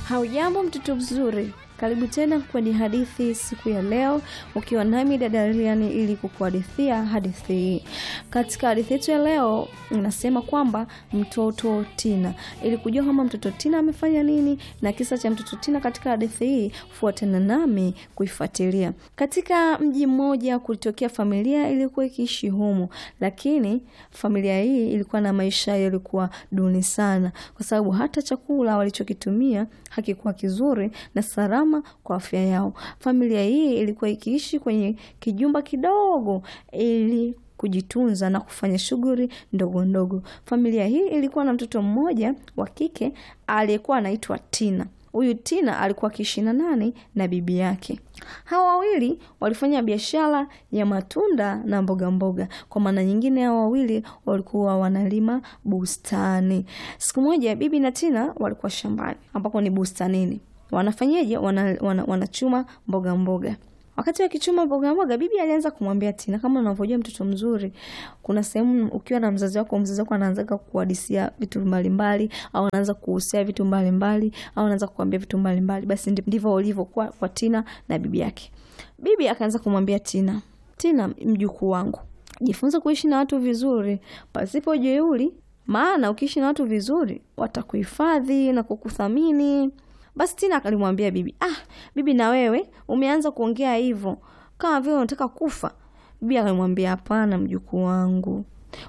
Haujambo mtoto mzuri, karibu tena kwenye hadithi siku ya leo, ukiwa nami dada Riani ili kukuhadithia hadithi hii. Katika hadithi yetu ya leo inasema kwamba mtoto Tina. Ili kujua kama mtoto Tina amefanya nini na kisa cha mtoto Tina katika hadithi hii, fuatana nami kuifuatilia. Katika mji mmoja kulitokea familia iliyokuwa ikiishi humo, lakini familia hii ilikuwa na maisha yalikuwa duni sana, kwa sababu hata chakula walichokitumia hakikuwa kizuri na salama kwa afya yao. Familia hii ilikuwa ikiishi kwenye kijumba kidogo ili kujitunza na kufanya shughuli ndogo ndogo. Familia hii ilikuwa na mtoto mmoja wa kike aliyekuwa anaitwa Tina. Huyu Tina alikuwa akiishi na nani? Na bibi yake. Hawa wawili walifanya biashara ya matunda na mboga mboga. Kwa maana nyingine, hawa wawili walikuwa wanalima bustani. Siku moja bibi na Tina walikuwa shambani, ambapo ni bustanini. Wanafanyeje? Wana, wana, wanachuma mboga mboga. Wakati wakichuma mboga mboga, bibi alianza kumwambia Tina, kama unavyojua mtoto mzuri, kuna sehemu ukiwa na mzazi wako, mzazi wako anaanza kuhadisia vitu mbalimbali, au anaanza kuhusia vitu mbalimbali, au anaanza kukwambia vitu mbalimbali. Basi ndivyo ulivyokuwa kwa Tina na bibi yake. Bibi akaanza kumwambia Tina, Tina, mjukuu wangu, jifunze kuishi na watu vizuri, pasipo jeuri, maana ukiishi na watu vizuri watakuhifadhi na kukuthamini. Basi Tina akalimwambia bibi, ah, bibi na wewe umeanza kuongea hivyo kama vile unataka kufa. Bibi akamwambia, hapana mjukuu wangu,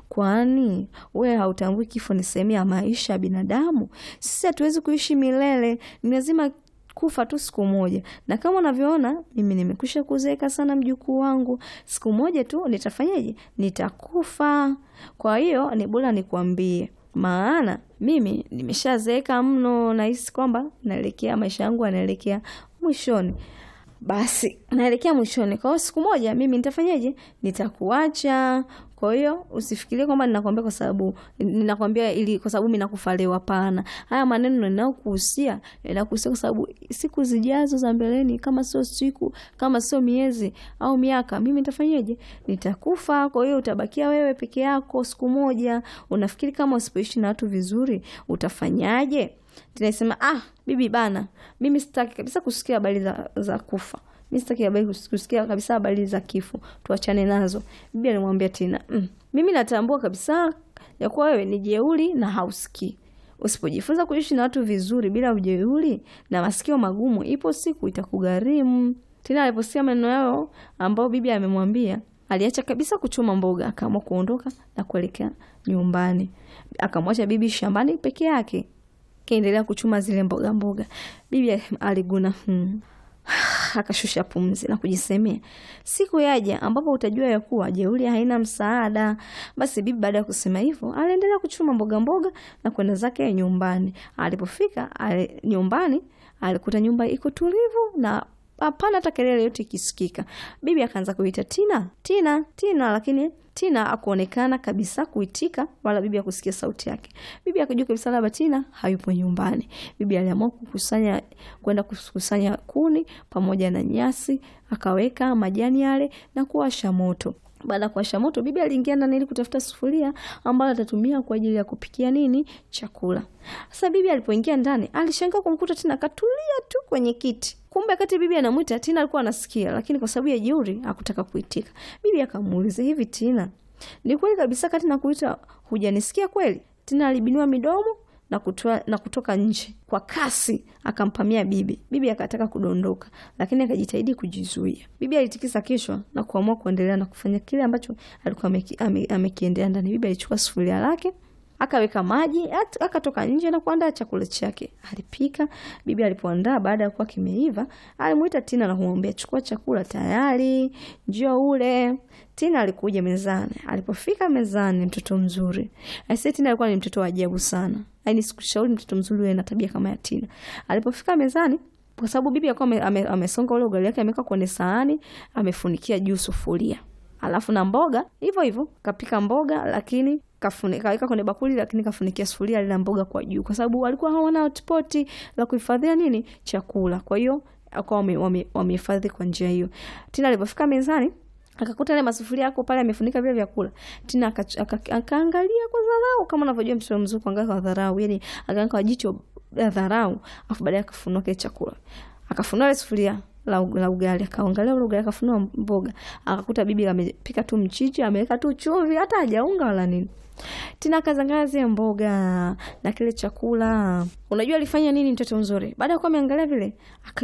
kwani wewe hautambui kifo ni sehemu ya maisha ya binadamu? Sisi hatuwezi kuishi milele, ni lazima kufa tu siku moja, na kama unavyoona mimi nimekwisha kuzeeka sana mjukuu wangu, siku moja tu nitafanyaje? Nitakufa. Kwa hiyo ni bora nikwambie maana mimi nimeshazeeka mno, nahisi kwamba naelekea maisha yangu yanaelekea mwishoni. Basi naelekea mwishoni, kwa hiyo siku moja mimi nitafanyaje? Nitakuacha. Kwa hiyo usifikirie kwamba ninakwambia kwa sababu ninakwambia ili kwa sababu mimi nakufa leo. Hapana, haya maneno ninayokuhusia ninakuhusia kwa sababu siku zijazo za mbeleni, kama sio siku, kama sio miezi au miaka, mimi nitafanyaje? Nitakufa. Kwa hiyo utabakia wewe peke yako siku moja. Unafikiri kama usipoishi na watu vizuri utafanyaje? Tunasema ah, bibi bana, mimi sitaki kabisa kusikia habari za, za kufa mi sitaki habari kusikia kabisa habari za kifo, tuachane nazo. Bibi alimwambia Tina, mm, mimi natambua kabisa ya kuwa wewe ni jeuri na hausikii. Usipojifunza kuishi na watu vizuri bila ujeuri na masikio magumu, ipo siku itakugharimu. Tina aliposikia maneno yao ambao bibi amemwambia, aliacha kabisa kuchuma mboga, akaamua kuondoka na kuelekea nyumbani. Akamwacha bibi shambani peke yake, kaendelea kuchuma zile mboga mboga. Bibi aliguna hmm. Akashusha pumzi na kujisemea, siku yaja ambapo utajua ya kuwa jeuri haina msaada. Basi bibi baada ya kusema hivyo, aliendelea kuchuma mboga mboga na kwenda zake nyumbani. Alipofika ali, nyumbani alikuta nyumba iko tulivu na hapana hata kelele yote ikisikika. Bibi akaanza kuita Tina, Tina, Tina, lakini Tina akuonekana kabisa kuitika wala bibi akusikia sauti yake. Bibi akajua kabisa labda Tina hayupo nyumbani. Bibi aliamua kukusanya kwenda kukusanya kuni pamoja na nyasi, akaweka majani yale na kuwasha moto. Baada ya kuwasha moto, bibi aliingia ndani ili kutafuta sufuria ambayo atatumia kwa ajili ya kupikia nini chakula. Sasa bibi alipoingia ndani, alishangaa kumkuta Tina katulia tu kwenye kiti. Kumbe kati bibi anamwita Tina alikuwa anasikia, lakini kwa sababu ya jeuri hakutaka kuitika. Bibi akamuuliza, hivi Tina, ni kweli kabisa kati na kuita hujanisikia kweli? Tina alibinua midomo na kutoa, na kutoka nje kwa kasi akampamia bibi. Bibi akataka kudondoka, lakini akajitahidi kujizuia. Bibi alitikisa kichwa na kuamua kuendelea na kufanya kile ambacho alikuwa amekiendea ndani. Bibi alichukua sufuria lake akaweka maji, akatoka nje na kuandaa chakula chake. Alipika. Bibi alipoandaa, baada ya kuwa kimeiva, alimuita Tina na kumwambia, chukua chakula tayari, njoo ule. Tina alikuja mezani. Alipofika mezani, mtoto mzuri aisee, Tina alikuwa ni mtoto wa ajabu sana. Yaani sikushauri mtoto mzuri uwe na tabia kama ya Tina. Alipofika mezani, kwa sababu bibi alikuwa amesonga ule ugali wake, ameweka kwenye sahani, amefunikia juu sufuria, alafu na mboga hivyo hivyo, kapika mboga lakini kaweka kwenye bakuli lakini kafunikia sufuria lile mboga kwa juu, kwa sababu walikuwa hawana hotpot la kuhifadhia nini chakula. Kwa hiyo akawa wamehifadhi kwa njia hiyo. Tina alipofika mezani akakuta ile masufuria yako pale amefunika vile vyakula. Tina aka- aka- akaangalia kwa dharau, kama unavyojua mtoto mzuri kuangalia kwa dharau, yani akaangalia kwa jicho la dharau, afu baadaye akafunua kile chakula, akafunua ile sufuria la, u- la ugali, akaangalia ule ugali, akafunua mboga, akakuta bibi amepika tu mchichi, ameweka tu chumvi, hata hajaunga wala nini. Tina akazangalia zile mboga na kile chakula. Unajua alifanya nini mtoto mzuri? Baada ya kuwa ameangalia vile, aka